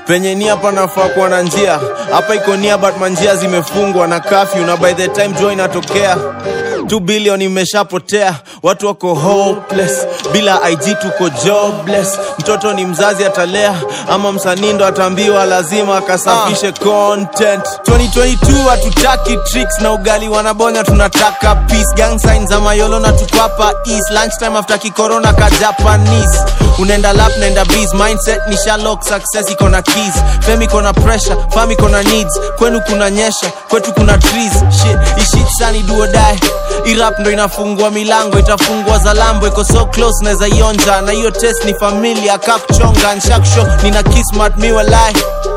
penye nia panafaa kuwa na njia hapa iko nia but manjia zimefungwa na kafyu na by the time jua inatokea 2 billion imeshapotea watu wako hopeless bila ig tuko jobless mtoto ni mzazi atalea ama msanii ndo ataambiwa lazima akasafishe content 2022 hatutaki tricks na ugali wanabonya tunataka peace gang signs za mayolo na tuko hapa east lunchtime after kikorona ka japanese unaenda lap naenda bees mindset ni shalok success iko na keys fame iko na pressure fam iko na needs kwenu kuna nyesha kwetu kuna trees shit ishit sani duo die irap ndo inafungua milango itafungua za lambo iko so close naweza ionja na hiyo test ni familia kakuchonga nshaksho nina kismat miwalai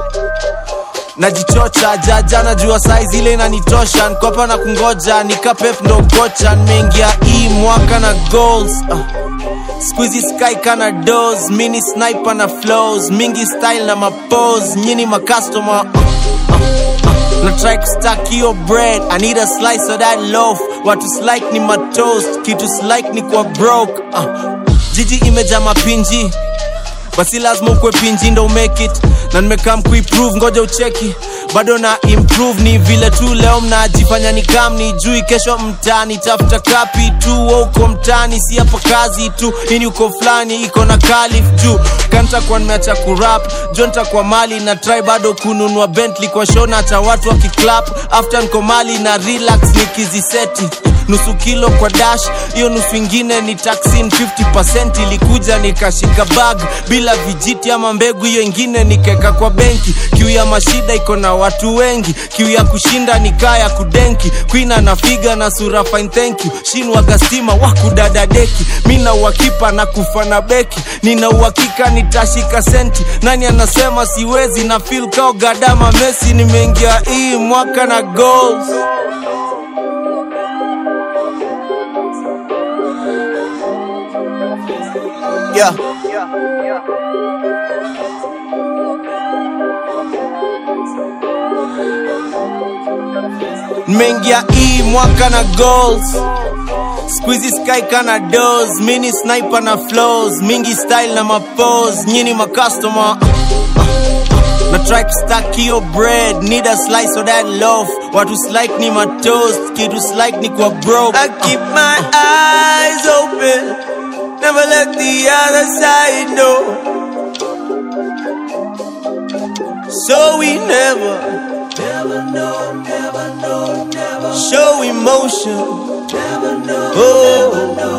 najichocha jaja najua saizi ile inanitosha nkopa na kungoja nikapep ndo kocha nimeingia hii mwaka na goals uh. Squeezy sky kana dos mini sniper na flows mingi style na mapose nyini makastoma uh, uh, uh. na try kustack hiyo bread I need a slice of that loaf watu slike ni matoast kitu slike ni kwa broke uh. jiji imejaa mapinji basi lazima ukwe pinji ndo umake it na nimekam kuiprove ngoja ucheki bado na improve ni vile tu leo mnajifanya ni kam ni jui kesho mtani tafuta kapi tu wa uko mtani si hapa kazi tu ini uko fulani iko na kalif juu kantakuwa nimeacha kurap jo ntakuwa mali na try bado kununua bentley kwa show na hata watu wakiclap after nko mali na relax nikiziseti nusu kilo kwa dash hiyo nusu ingine ni taxin 50 ilikuja nikashika bag bila vijiti ama mbegu hiyo ingine nikeka kwa benki kiu ya mashida iko na watu wengi kiu ya kushinda nikaa ya kudenki kwina na figa na sura fine thank you shinwaga stima wakudada deki mi na uhakipa na kufa na beki nina uhakika nitashika senti nani anasema siwezi na fil kao gadama mesi nimeingia hii mwaka na goals yeah. nimeingia hii mwaka na goals squeezy sky kana dos mini sniper na flows mingi style na mapose nyini makastoma na try kustack hiyo bread need a slice of that loaf watu slike ni matoast kitu slike ni kwa broke I keep my eyes open, never let the other side know. So we never, show emotion. Oh,